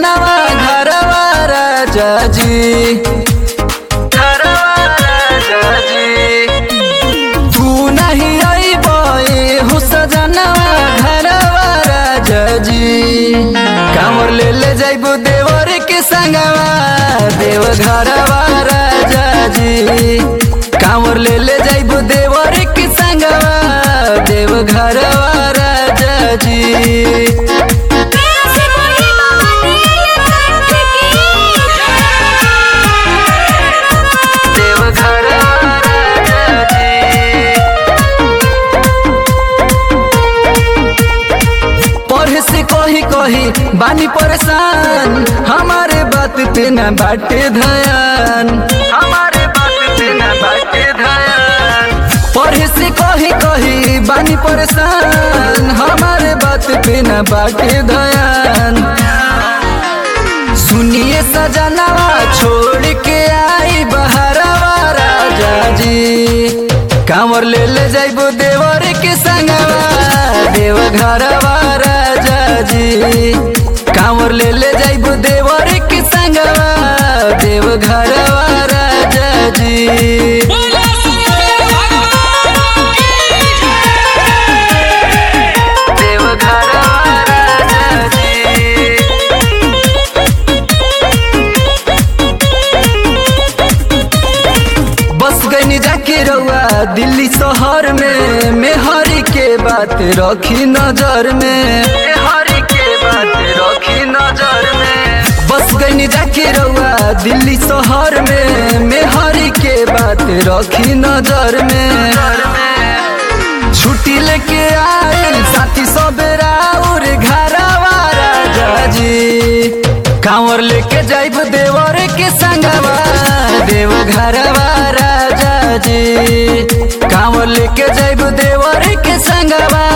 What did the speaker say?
सजनवा घरवा राजा जी घरवा राजा जी तू नहीं अइबे हो सजनवा घरवा राजा जी कांवर ले ले जाइबो देवर के संगवा देव घरवा राजा जी कांवर ले ले जाइबो देवर के संगवा देव घरवा राजा जी से कोई महादेव कंठ की देव घरवा राजा जी पढ़े से कही कही बानी परेशान हमारे बात पे न बाटे ध्यान हमारे बात पे न बाटे ध्यान पढ़े से कही कही बानी परेशान हमारे बात पे न बाटे ध्यान सुनिए सजनवा छोड़ के आई बहरवा राजा जी कांवर ले ले जाइबो देवर के संगवा देव घरवा राजा जी कांवर ले ले जाइबो देवर के संगवा देव घरवा राजा जी देव घरवा राजा जी बस गई जाके रउआ दिल्ली शहर में मेहरी के बात रखी नजर में मेहरी के बात रखी नजर में बस गई जाके रउआ दिल्ली शहर में मेहरी के बात रखी नजर में छुट्टी लेके आए साथी सबेरा और घरवा राजा जी कांवर लेके जाइब देवर के संगवा देव घरवा राजा जी कांवर लेके जाइब देवर के संगवा